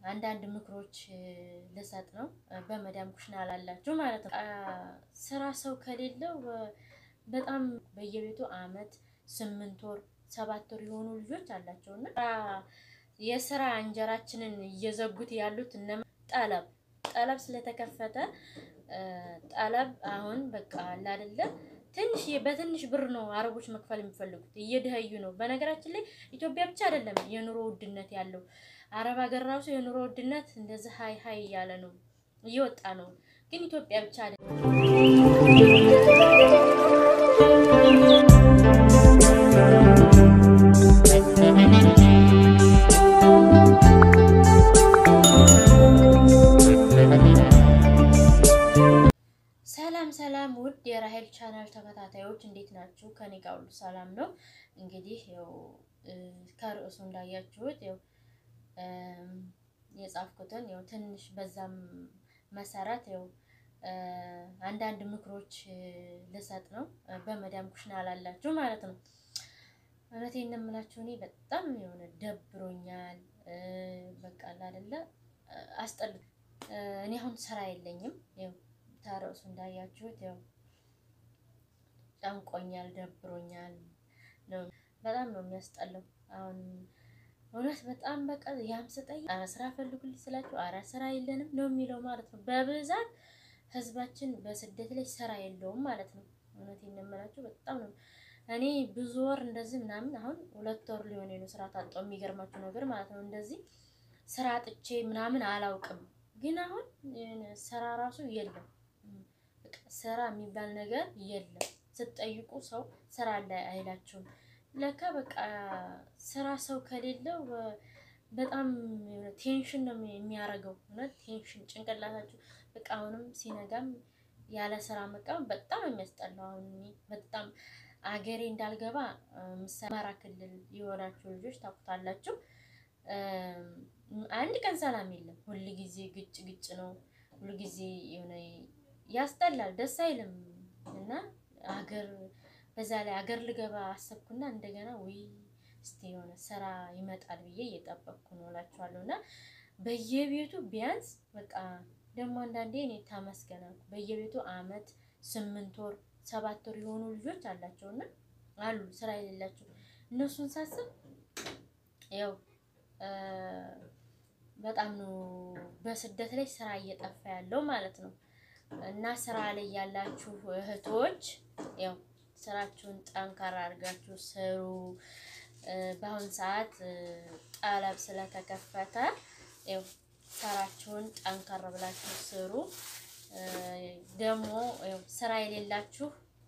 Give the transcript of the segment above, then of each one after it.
አንዳንድ ምክሮች ልሰጥ ነው። በመዳም ኩሽና ላላችሁ ማለት ነው። ስራ ሰው ከሌለው በጣም በየቤቱ አመት ስምንት ወር ሰባት ወር የሆኑ ልጆች አላቸው እና የስራ እንጀራችንን እየዘጉት ያሉት እነ ጠለብ ጠለብ ስለተከፈተ ጠለብ አሁን በቃ አለ አይደለ ትንሽ በትንሽ ብር ነው አረቦች መክፈል የሚፈልጉት። እየደኸዩ ነው። በነገራችን ላይ ኢትዮጵያ ብቻ አይደለም የኑሮ ውድነት ያለው አረብ ሀገር ራሱ የኑሮ ውድነት እንደዚህ ሀይ ሀይ እያለ ነው እየወጣ ነው። ግን ኢትዮጵያ ብቻ አይደለም። ሰላም ሰላም ውድ የራሄል ቻናል ተከታታዮች እንዴት ናችሁ? ከኔ ጋር ሁሉ ሰላም ነው። እንግዲህ ያው ከርዕሱ እንዳያችሁት ያው የጻፍኩትን ያው ትንሽ በዛም መሰረት ያው አንዳንድ ምክሮች ልሰጥ ነው። በመዳም ኩሽና ላላችሁ ማለት ነው። እውነቴን ነው የምላችሁ እኔ በጣም የሆነ ደብሮኛል። በቃ አይደለ አስጠል እኔ አሁን ስራ የለኝም ያው ታረሱ እንዳያችሁት ያው ጨንቆኛል፣ ደብሮኛል ነው በጣም ነው የሚያስጠላው። አሁን እውነት በጣም በቃ ያም ስጠይቅ ኧረ ስራ ፈልጉልኝ ስላችሁ ኧረ ስራ የለንም ነው የሚለው ማለት ነው። በብዛት ህዝባችን በስደት ላይ ስራ የለውም ማለት ነው። እውነቴን ነው የምላችሁ በጣም ነው እኔ ብዙ ወር እንደዚህ ምናምን አሁን ሁለት ወር ሊሆን ነው ስራ ታጣው የሚገርማችሁ ነገር ማለት ነው። እንደዚህ ስራ ጥቼ ምናምን አላውቅም፣ ግን አሁን ስራ ራሱ የለም ስራ የሚባል ነገር የለም። ስትጠይቁ ሰው ስራ አለ አይላችሁም። ለካ በቃ ስራ ሰው ከሌለው በጣም ቴንሽን ነው የሚያደርገው። እውነት ቴንሽን ጭንቅላታችሁ በቃ አሁንም ሲነጋም ያለ ስራ መቃወም በጣም የሚያስጠላው። አሁን በጣም አገሬ እንዳልገባ አማራ ክልል የሆናችሁ ልጆች ታውቁታላችሁ። አንድ ቀን ሰላም የለም። ሁል ጊዜ ግጭ ግጭ ነው። ሁል ጊዜ የሆነ ያስጠላል፣ ደስ አይልም። እና አገር በዛ ላይ አገር ልገባ አሰብኩና እንደገና ወይ እስቲ የሆነ ስራ ይመጣል ብዬ እየጠበቅኩ ነው እላችኋለሁ። እና በየቤቱ ቢያንስ በቃ ደግሞ አንዳንዴ እኔ ታመስገናለሁ በየቤቱ አመት ስምንት ወር ሰባት ወር የሆኑ ልጆች አላቸው እና አሉ ስራ የሌላቸው እነሱን ሳስብ ያው በጣም ነው በስደት ላይ ስራ እየጠፋ ያለው ማለት ነው። እና ስራ ላይ ያላችሁ እህቶች ያው ስራችሁን ጠንካራ አድርጋችሁ ስሩ። በአሁን ሰዓት ጠለብ ስለተከፈተ ያው ስራችሁን ጠንካራ ብላችሁ ስሩ። ደግሞ ያው ስራ የሌላችሁ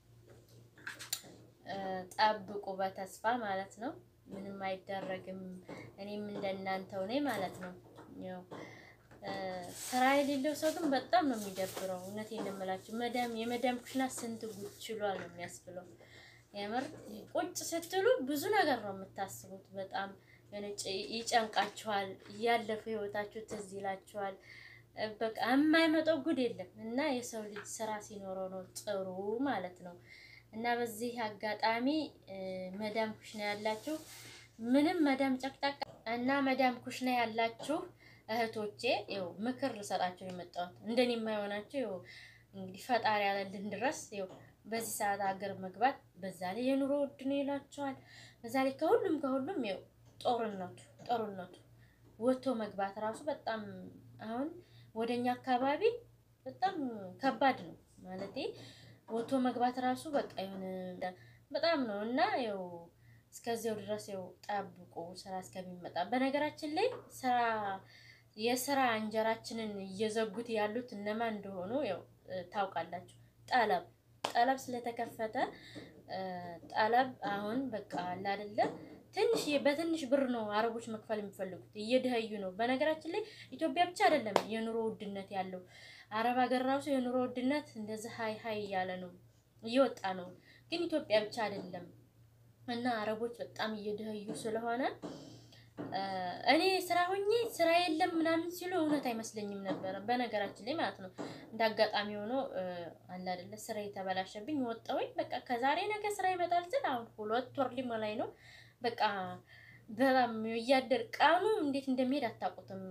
ጠብቁ በተስፋ ማለት ነው። ምንም አይደረግም። እኔም እንደናንተው ነኝ ማለት ነው። ያው ስራ የሌለው ሰው ግን በጣም ነው የሚደብረው። እውነቴን ነው የምላችሁ። መዳም የመዳም ኩሽና ስንት ጉድ ችሏል ነው የሚያስብለው። የምር ቁጭ ስትሉ ብዙ ነገር ነው የምታስቡት። በጣም ይጨንቃችኋል። እያለፈ ህይወታችሁ ትዝ ይላችኋል። በቃ የማይመጣው ጉድ የለም እና የሰው ልጅ ስራ ሲኖረው ነው ጥሩ ማለት ነው። እና በዚህ አጋጣሚ መዳም ኩሽና ያላችሁ ምንም መዳም ጨቅጫቃ እና መዳም ኩሽና ያላችሁ እህቶቼ ይኸው ምክር ልሰጣችሁ የመጣሁት እንደኔ የማይሆናችሁ ይኸው እንግዲህ ፈጣሪ ያለልን ድረስ ይኸው በዚህ ሰዓት ሀገር መግባት በዛ ላይ የኑሮ ውድ ነው ይላችኋል። በዛ ላይ ከሁሉም ከሁሉም ይኸው ጦርነቱ ጦርነቱ ወጥቶ መግባት ራሱ በጣም አሁን ወደኛ አካባቢ በጣም ከባድ ነው ማለቴ ወጥቶ መግባት ራሱ በቃ የሆነ በጣም ነው እና ያው እስከዚያው ድረስ ያው ጠብቁ ስራ እስከሚመጣ። በነገራችን ላይ ስራ የስራ እንጀራችንን እየዘጉት ያሉት እነማን እንደሆኑ ያው ታውቃላችሁ። ጠለብ ጠለብ ስለተከፈተ ጠለብ አሁን በቃ አለ አይደለ ትንሽ በትንሽ ብር ነው አረቦች መክፈል የሚፈልጉት። እየደኸዩ ነው። በነገራችን ላይ ኢትዮጵያ ብቻ አይደለም የኑሮ ውድነት ያለው አረብ ሀገር ራሱ የኑሮ ውድነት እንደዚህ ሀይ ሀይ እያለ ነው እየወጣ ነው። ግን ኢትዮጵያ ብቻ አይደለም እና አረቦች በጣም እየደኸዩ ስለሆነ እኔ ስራ ሆኜ ስራ የለም ምናምን ሲሉ እውነት አይመስለኝም ነበረ። በነገራችን ላይ ማለት ነው እንደ አጋጣሚ ሆኖ አለ አይደለ ስራ የተበላሸብኝ ወጣሁኝ። በቃ ከዛሬ ነገ ስራ ይመጣል ስል አሁን ሁለት ወር ሊሞላኝ ነው። በቃ በጣም እያደር ቀኑ እንዴት እንደሚሄድ አታውቁትም።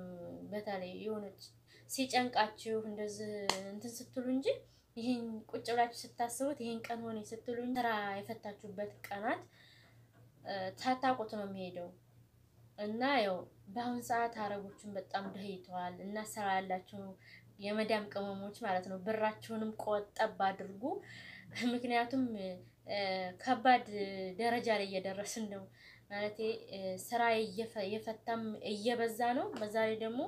በተለይ የሆነች ሲጨንቃችሁ እንደዚህ እንትን ስትሉ እንጂ ይህን ቁጭ ብላችሁ ስታስቡት ይህን ቀን ሆነ ስትሉ ስራ የፈታችሁበት ቀናት ታታቁት ነው የሚሄደው እና ያው በአሁን ሰዓት አረቦችን በጣም ደህይተዋል እና ስራ ያላችሁ የመዳም ቅመሞች ማለት ነው ብራችሁንም ቆጠብ አድርጉ። ምክንያቱም ከባድ ደረጃ ላይ እየደረስን ነው ማለት ስራ የፈታም እየበዛ ነው። በዛ ላይ ደግሞ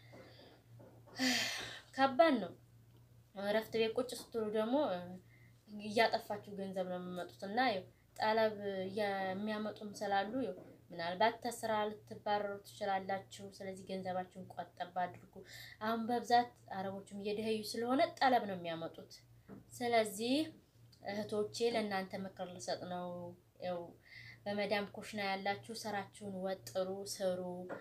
ከባድ ነው። እረፍት ቤት ቁጭ ስትሉ ደግሞ እያጠፋችሁ ገንዘብ ነው የሚመጡት እና ጠለብ የሚያመጡም ስላሉ ምናልባት ተስራ ልትባረሩ ትችላላችሁ። ስለዚህ ገንዘባችሁን ቆጠብ አድርጉ። አሁን በብዛት አረቦችም እየደኸዩ ስለሆነ ጠለብ ነው የሚያመጡት። ስለዚህ እህቶቼ ለእናንተ ምክር ልሰጥ ነው። ያው በመዳም ኮሽና ያላችሁ ስራችሁን ወጥሩ፣ ስሩ።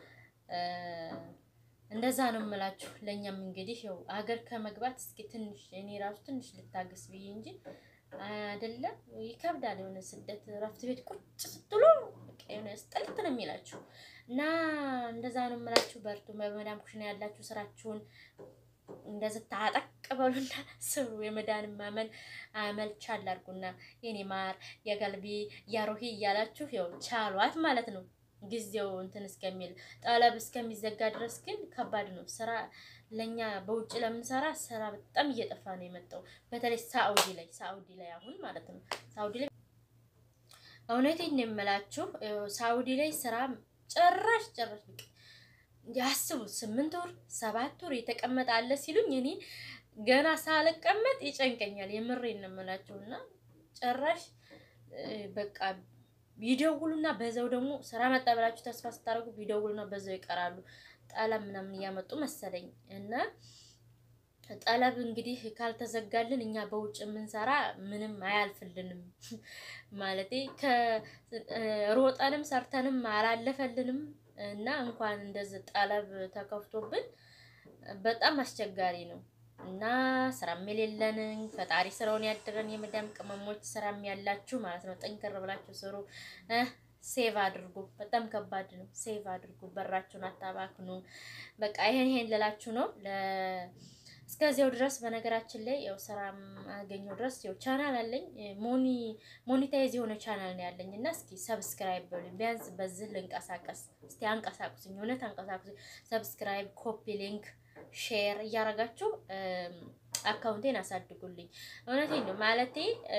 እንደዛ ነው የምላችሁ። ለእኛም እንግዲህ ያው ሀገር ከመግባት እስኪ ትንሽ እኔ ራሱ ትንሽ ልታገስ ብዬ እንጂ አይደለም ይከብዳል። የሆነ ስደት እረፍት ቤት ቁጭ ስትሉ የሆነ ስጠልት ነው የሚላችሁ እና እንደዛ ነው የምላችሁ። በርቱ። በመዳም ኩሽና ያላችሁ ስራችሁን እንደዚህ ታጠቅ በሉና ስሩ። የመዳን ማመል አመል ቻል አድርጉና የኔ ማር የገልቢ ያሮሂ እያላችሁ ያው ቻሏት ማለት ነው። ጊዜው እንትን እስከሚል ጠለብ እስከሚዘጋ ድረስ ግን ከባድ ነው ስራ ለኛ በውጭ ለምንሰራ ስራ በጣም እየጠፋ ነው የመጣው። በተለይ ሳኡዲ ላይ ሳኡዲ ላይ አሁን ማለት ነው ሳኡዲ ላይ እውነቴን ነው የምላችሁ ሳኡዲ ላይ ስራ ጭራሽ ጭራሽ በቃ ያስቡት ስምንት ወር ሰባት ወር የተቀመጠ አለ ሲሉኝ እኔ ገና ሳልቀመጥ ይጨንቀኛል። የምሬን ነው የምላችሁ እና ጭራሽ በቃ ቢደውሉና በዛው ደግሞ ስራ መጣ ብላችሁ ተስፋ ስታደርጉ ቢደውሉና በዛው ይቀራሉ። ጠለብ ምናምን እያመጡ መሰለኝ እና ጠለብ እንግዲህ ካልተዘጋልን እኛ በውጭ የምንሰራ ምንም አያልፍልንም። ማለቴ ከሮጠንም ሰርተንም አላለፈልንም እና እንኳን እንደዚህ ጠለብ ተከፍቶብን በጣም አስቸጋሪ ነው እና ስራም የሌለንን ፈጣሪ ስራውን ያደረን የመዳም ቅመሞች ስራም ያላችሁ ማለት ነው፣ ጠንከር ብላችሁ ስሩ። ሴቭ አድርጉ። በጣም ከባድ ነው። ሴቭ አድርጉ። በራችሁን አታባክኑ። በቃ ይሄን ይሄን ልላችሁ ነው። እስከዚያው ድረስ በነገራችን ላይ ያው ስራ አገኘው ድረስ ያው ቻናል አለኝ ሞኒ ሞኒታይዝ የሆነ ቻናል ነው ያለኝ እና እስኪ ሰብስክራይብ በሉኝ። ቢያንስ በዚህ ልንቀሳቀስ እስቲ አንቀሳቁስኝ፣ እውነት አንቀሳቁስኝ። ሰብስክራይብ፣ ኮፒ ሊንክ፣ ሼር እያረጋችሁ አካውንቴን አሳድጉልኝ። እውነቴን ነው ማለቴ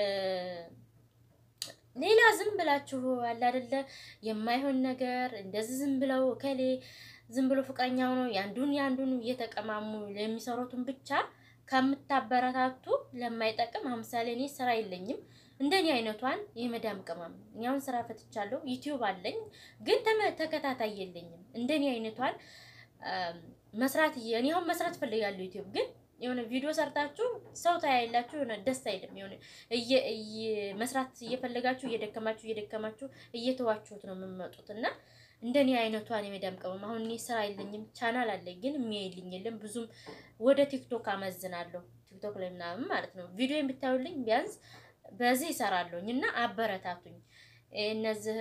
ሌላ ዝም ብላችሁ አለ አይደለ የማይሆን ነገር እንደዚህ ዝም ብለው ከሌ ዝም ብሎ ፍቅረኛ ሆነው ያንዱን ያንዱን እየተቀማሙ የሚሰሩትን ብቻ ከምታበረታቱ ለማይጠቅም አምሳሌ እኔ ስራ የለኝም እንደኔ አይነቷን የመዳም ቅመም እኛውን ስራ ፈትቻለሁ። ዩቲዩብ አለኝ ግን ተከታታይ የለኝም። እንደኔ አይነቷን መስራት እኔ አሁን መስራት ፈልጋለሁ ዩቲዩብ ግን የሆነ ቪዲዮ ሰርታችሁ ሰው ታያላችሁ፣ የሆነ ደስ አይልም። የሆነ መስራት እየፈለጋችሁ እየደከማችሁ እየደከማችሁ እየተዋችሁት ነው የምመጡት እና እንደኔ አይነቷን የመዳም ቅመም አሁን እኔ ስራ የለኝም፣ ቻናል አለኝ ግን የሚያይልኝ የለም። ብዙም ወደ ቲክቶክ አመዝናለሁ፣ ቲክቶክ ላይ ምናምን ማለት ነው። ቪዲዮ የምታዩልኝ ቢያንስ በዚህ ይሰራለሁኝ እና አበረታቱኝ። እነዚህ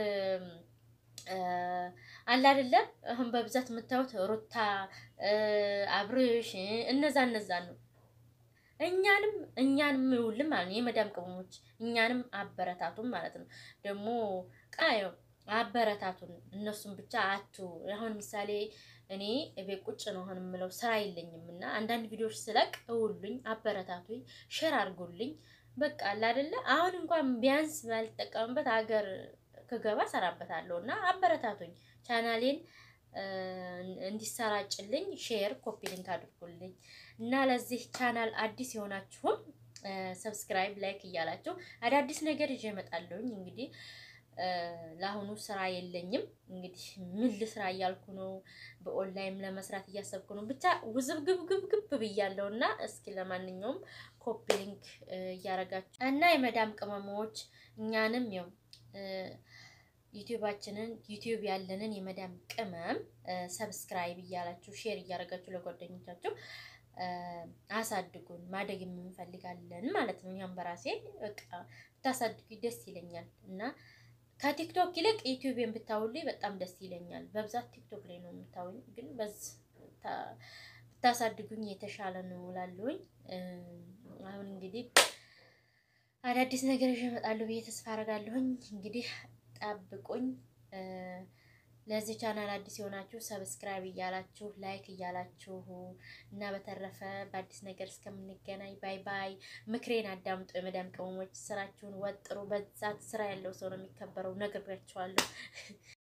አለ አይደለም አሁን በብዛት የምታዩት ሩታ አብርሽ እነዛ እነዛ ነው። እኛንም እኛንም ይውልም ማለት ነው የመዳም ቅመሞች እኛንም አበረታቱን ማለት ነው። ደግሞ ቃየው አበረታቱን እነሱም ብቻ አቱ አሁን ምሳሌ እኔ ቤት ቁጭ ነው አሁን የምለው ስራ የለኝም እና አንዳንድ ቪዲዮዎች ስለቅ እውሉኝ፣ አበረታቱኝ፣ ሼር አድርጉልኝ። በቃ አለ አይደለ አሁን እንኳን ቢያንስ ባልጠቀምበት ሀገር ከገባ ሰራበታለሁ እና አበረታቱኝ። ቻናሌን እንዲሰራጭልኝ ሼር ኮፒ ሊንክ አድርጉልኝ እና ለዚህ ቻናል አዲስ የሆናችሁም ሰብስክራይብ ላይክ እያላችሁ አዳዲስ ነገር ይዤ እመጣለሁኝ። እንግዲህ ለአሁኑ ስራ የለኝም። እንግዲህ ምን ልስራ እያልኩ ነው። በኦንላይን ለመስራት እያሰብኩ ነው። ብቻ ውዝብግብግብግብ ብያለሁ እና እስኪ ለማንኛውም ኮፒ ሊንክ እያረጋችሁ እና የመዳም ቅመሞች እኛንም ያው ዩቲዩባችንን ዩቲዩብ ያለንን የመዳም ቅመም ሰብስክራይብ እያላችሁ ሼር እያደረጋችሁ ለጓደኞቻችሁ አሳድጉን። ማደግ የምንፈልጋለን ማለት ነው። እኛም በራሴ በቃ ብታሳድጉ ደስ ይለኛል እና ከቲክቶክ ይልቅ ዩቲዩብን ብታውልኝ በጣም ደስ ይለኛል። በብዛት ቲክቶክ ላይ ነው የምታውኝ፣ ግን በዚህ ብታሳድጉኝ የተሻለ ነው እላለሁኝ። አሁን እንግዲህ አዳዲስ ነገር ይዤ እመጣለሁ ብዬ ተስፋ አደርጋለሁኝ። እንግዲህ ጠብቁኝ። ለዚህ ቻናል አዲስ የሆናችሁ ሰብስክራይብ እያላችሁ ላይክ እያላችሁ እና በተረፈ በአዲስ ነገር እስከምንገናኝ ባይ ባይ። ምክሬን አዳምጡ። የመዳም ቅመሞች ስራችሁን ወጥሩ። በዛት ስራ ያለው ሰው ነው የሚከበረው። ነግሬያችኋለሁ።